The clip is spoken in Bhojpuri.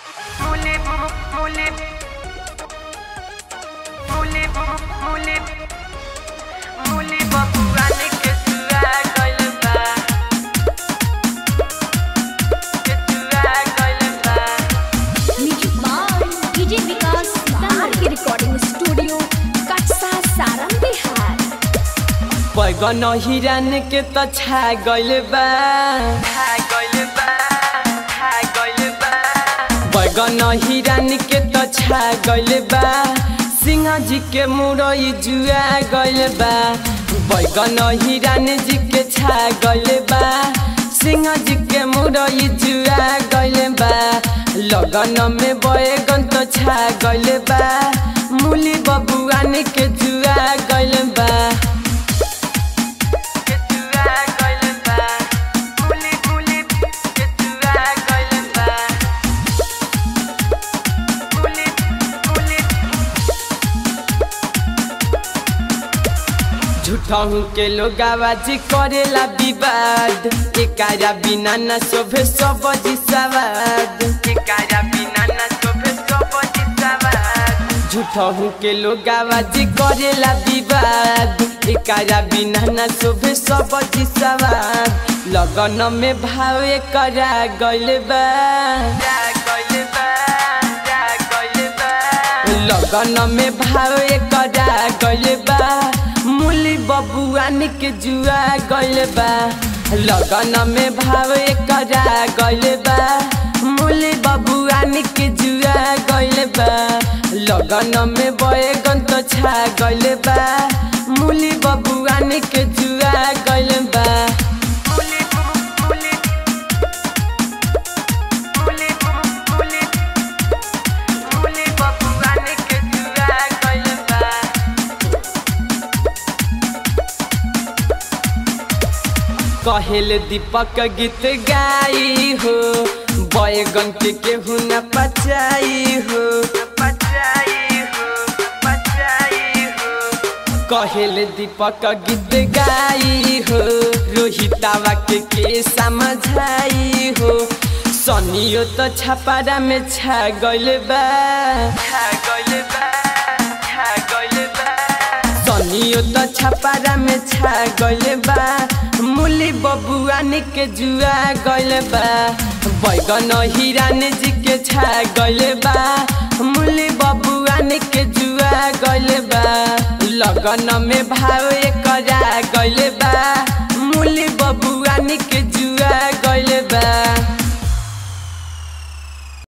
Mule, mule, mule, mule, mule, बबुआने के सुआ गइल बा के सुआ गइल बा म्यूजिक बाय डीजे विकास नाहर की रिकॉर्डिंग स्टूडियो कटसा सारम बिहार बैगन हिरान के त छा गइल बा खा गइल बा खा गइल बा बैगन हिरान के त छा गइल बा सिंह जी के मुरई जुआ गइल बा बैगन हिरान जी के छा गइल बा सिंह जी के मुरई जुआ गइल बा लगन में बैगन त छा गइल बा मूली बबुआन के जुआ गइल बा के सुआ गइल बा मुले मुले के सुआ गइल बा मुले मुले झूठहू के लोग आवाजी करेला विवाद एकारा बिना न शोभे सब सवाद एकारा बिना ना शोभे सब जिसावाद झूठहू के लोग आवाजी करेला विवाद एकारा बिना न शोभे सब सवाद लगन में भाव करा गइल बा जा गइल बा जा गइल बा लगन में भाव करा गइल बा मूली बबुआन के जुआ गइल बा लगन में भाव करा गइल बा मूली बबुआन के जुआ गइल बा लगन में बैगन तो छा गइल बा मूली बबुआन के जुआ गइल बा मुले मुले मुले मुले मुले बबुआने के जुआ गइल बा कहेल दीपक गीत गाई हो बैगन के केहू न पचाई हो पचाई हो पचाई हो कहेल दीपक गीत गाई हो रोहितावा के के समझाई हो सनियो तो छपारा में छा गइल बा खा गइल बा खा गइल बा सनियो तो छपारा में छा गइल बा मूली बबुआन के जुआ गइल बा बैगन हिरान जी के छा गइल बा मूली बबुआन के जुआ गइल बा लगन में भाव करा गइल बा मूली